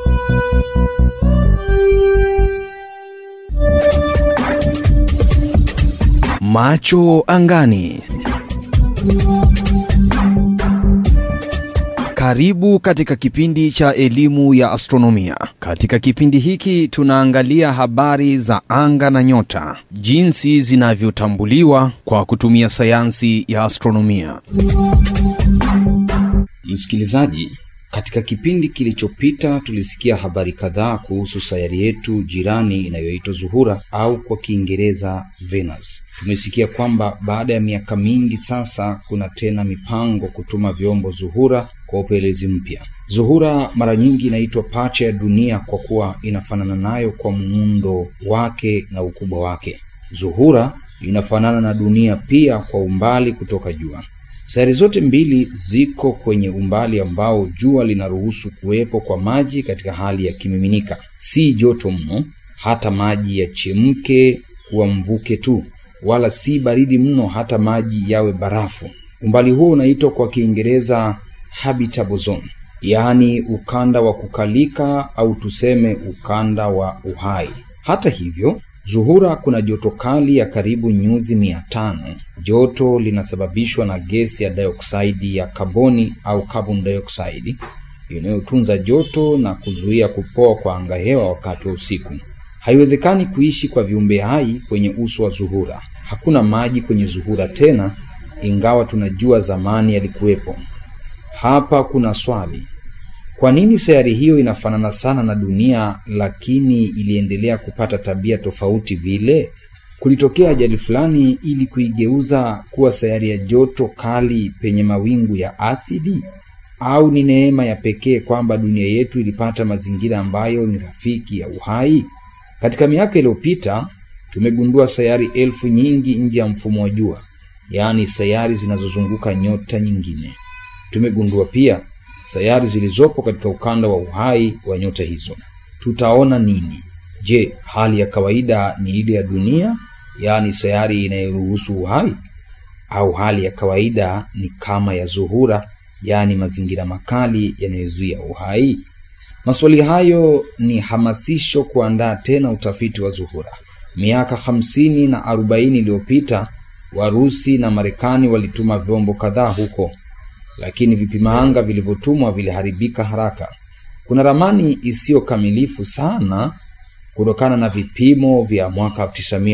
Macho angani. Karibu katika kipindi cha elimu ya astronomia. Katika kipindi hiki tunaangalia habari za anga na nyota, jinsi zinavyotambuliwa kwa kutumia sayansi ya astronomia. Msikilizaji, katika kipindi kilichopita tulisikia habari kadhaa kuhusu sayari yetu jirani inayoitwa Zuhura au kwa Kiingereza Venus. Tumesikia kwamba baada ya miaka mingi sasa kuna tena mipango kutuma vyombo Zuhura kwa upelelezi mpya. Zuhura mara nyingi inaitwa pacha ya dunia kwa kuwa inafanana nayo kwa muundo wake na ukubwa wake. Zuhura inafanana na dunia pia kwa umbali kutoka jua. Sayari zote mbili ziko kwenye umbali ambao jua linaruhusu kuwepo kwa maji katika hali ya kimiminika, si joto mno hata maji yachemke kuwa mvuke tu, wala si baridi mno hata maji yawe barafu. Umbali huo unaitwa kwa Kiingereza habitable zone, yaani ukanda wa kukalika au tuseme ukanda wa uhai. Hata hivyo Zuhura kuna joto kali ya karibu nyuzi mia tano. Joto linasababishwa na gesi ya dioksidi ya kaboni au carbon dioxide inayotunza joto na kuzuia kupoa kwa angahewa wakati wa usiku. Haiwezekani kuishi kwa viumbe hai kwenye uso wa Zuhura. Hakuna maji kwenye Zuhura tena, ingawa tunajua zamani yalikuwepo. Hapa kuna swali. Kwa nini sayari hiyo inafanana sana na dunia lakini iliendelea kupata tabia tofauti vile? Kulitokea ajali fulani ili kuigeuza kuwa sayari ya joto kali penye mawingu ya asidi? Au ni neema ya pekee kwamba dunia yetu ilipata mazingira ambayo ni rafiki ya uhai? Katika miaka iliyopita tumegundua sayari elfu nyingi nje ya mfumo wa jua, yaani sayari zinazozunguka nyota nyingine. Tumegundua pia sayari zilizopo katika ukanda wa uhai wa nyota hizo. Tutaona nini? Je, hali ya kawaida ni ile ya dunia, yaani sayari inayoruhusu uhai, au hali ya kawaida ni kama ya Zuhura, yaani mazingira makali yanayozuia uhai? Maswali hayo ni hamasisho kuandaa tena utafiti wa Zuhura. Miaka hamsini na arobaini iliyopita Warusi na Marekani walituma vyombo kadhaa huko lakini vipima anga vilivyotumwa viliharibika haraka. Kuna ramani isiyo kamilifu sana kutokana na vipimo vya mwaka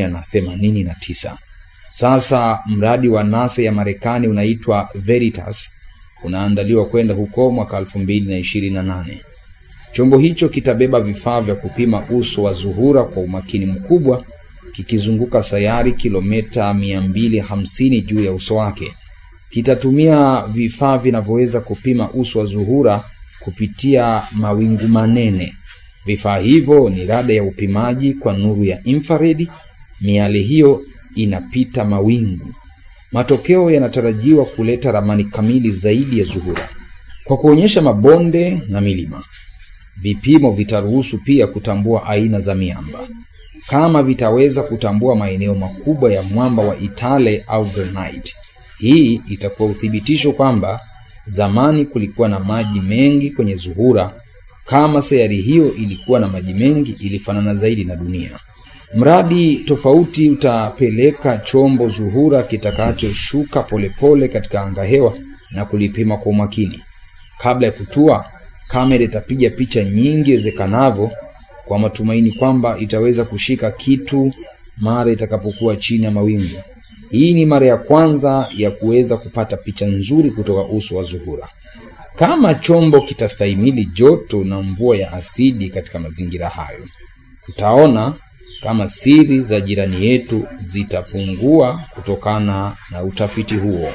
1989. Sasa mradi wa NASA ya Marekani unaitwa Veritas unaandaliwa kwenda huko mwaka 2028. Chombo hicho kitabeba vifaa vya kupima uso wa Zuhura kwa umakini mkubwa, kikizunguka sayari kilomita 250 juu ya uso wake kitatumia vifaa vinavyoweza kupima uso wa Zuhura kupitia mawingu manene. Vifaa hivyo ni rada ya upimaji kwa nuru ya infrared. Miale hiyo inapita mawingu. Matokeo yanatarajiwa kuleta ramani kamili zaidi ya Zuhura kwa kuonyesha mabonde na milima. Vipimo vitaruhusu pia kutambua aina za miamba. Kama vitaweza kutambua maeneo makubwa ya mwamba wa Itale au granite hii itakuwa uthibitisho kwamba zamani kulikuwa na maji mengi kwenye Zuhura. Kama sayari hiyo ilikuwa na maji mengi, ilifanana zaidi na dunia. Mradi tofauti utapeleka chombo Zuhura kitakachoshuka polepole katika angahewa na kulipima kwa umakini. Kabla ya kutua, kamera itapiga picha nyingi iwezekanavyo, kwa matumaini kwamba itaweza kushika kitu mara itakapokuwa chini ya mawingu. Hii ni mara ya kwanza ya kuweza kupata picha nzuri kutoka uso wa Zuhura. Kama chombo kitastahimili joto na mvua ya asidi katika mazingira hayo, tutaona kama siri za jirani yetu zitapungua kutokana na utafiti huo.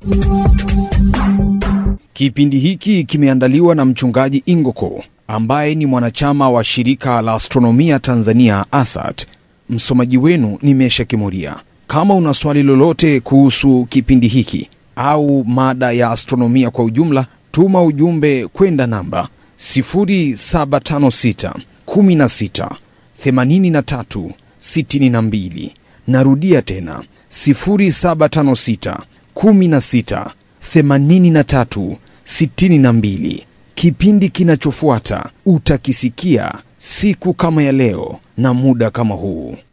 Kipindi hiki kimeandaliwa na mchungaji Ingoko ambaye ni mwanachama wa shirika la astronomia Tanzania ASAT. Msomaji wenu ni Mesha Kimuria. Kama una swali lolote kuhusu kipindi hiki au mada ya astronomia kwa ujumla, tuma ujumbe kwenda namba 0756 16 83 62. Narudia tena 0756 16 83 62. Kipindi kinachofuata utakisikia siku kama ya leo na muda kama huu.